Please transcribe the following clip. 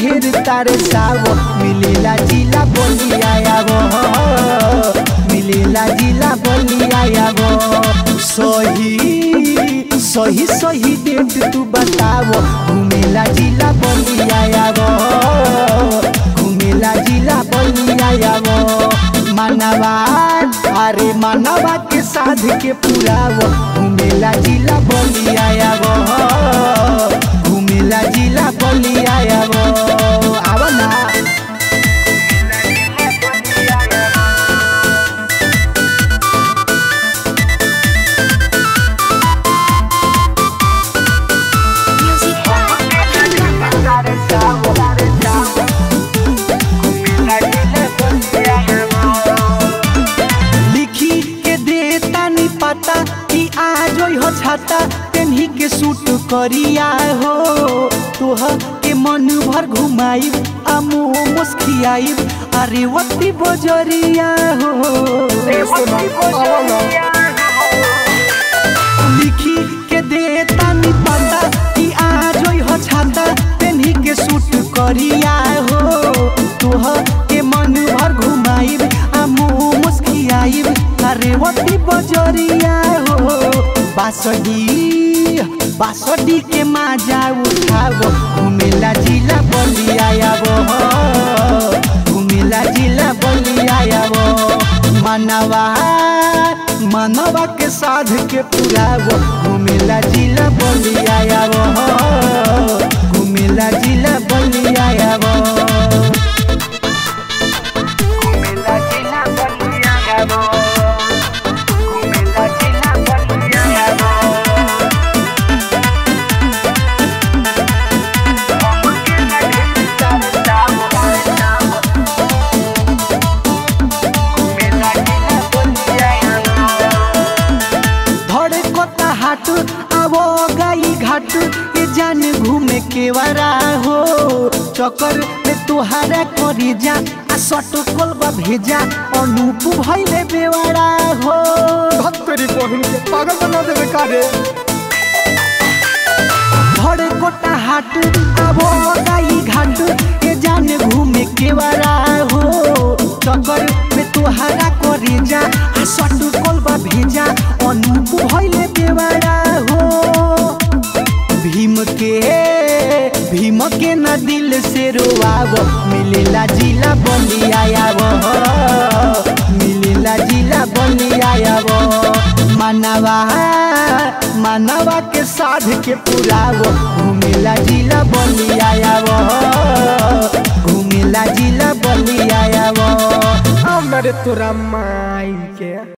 ढेर तारे सावो मिलेला जिला बोलिया आवो मिलेला जिला बोलिया आवो सही सही सही डेट तू बतावो घूमेला जिला बोलिया आवो घूमेला जिला बोलिया आवो मानवा अरे मानवा के साध के पुरावो घूमेला जिला बोलिया आवो घूमेला जिला बोलिया आवो आवो ना Music लिखी के देता नी पता कि आज हो छाता तेन्ही के सूट करिया हो तोह के मन भर घुमाई आ मुँह मुस्कियाई अरे वती बजरिया हो लिखी के देता नी पता कि आज हो छाता तेन्ही के सूट करिया हो तोह के मन भर घुमाई आ मुँह मुस्कियाई अरे वती बजरिया हो बासडी बासडी के माजा उठावो घुमेला जिला बलिया आवो घुमेला जिला बलिया आवो मनवा मनवा के साध के पुरावो घुमेला जिला बलिया आवो घुमेला जिला बलिया आवो घुमेला जिला बलिया आवो घुमेला जिला बलिया आवो धड़े कोता हाट आवो गाई घाट ये जान घूमे के वारा हो चक्कर में तुहारा करी जा आ सट कोलबा भेजा अनूप भइले बेवारा हो तेरी बहन के पागल बना देवे का रे धड़े कोता हाट आवो गाई घाट ये जान घूमे के वारा हो चक्कर में तुहारा करी जा आ सट कोलबा भेजा अनूप भइले बेवारा हो भीम के भीम के न दिल से रोआवो मिलेला जिला बलिया आवो मिलेला जिला बलिया आवो मानवा मानवा के साध के पुरावो घूमेला जिला बलिया आवो घूमेला जिला बलिया आवो हमरे तोरा माई के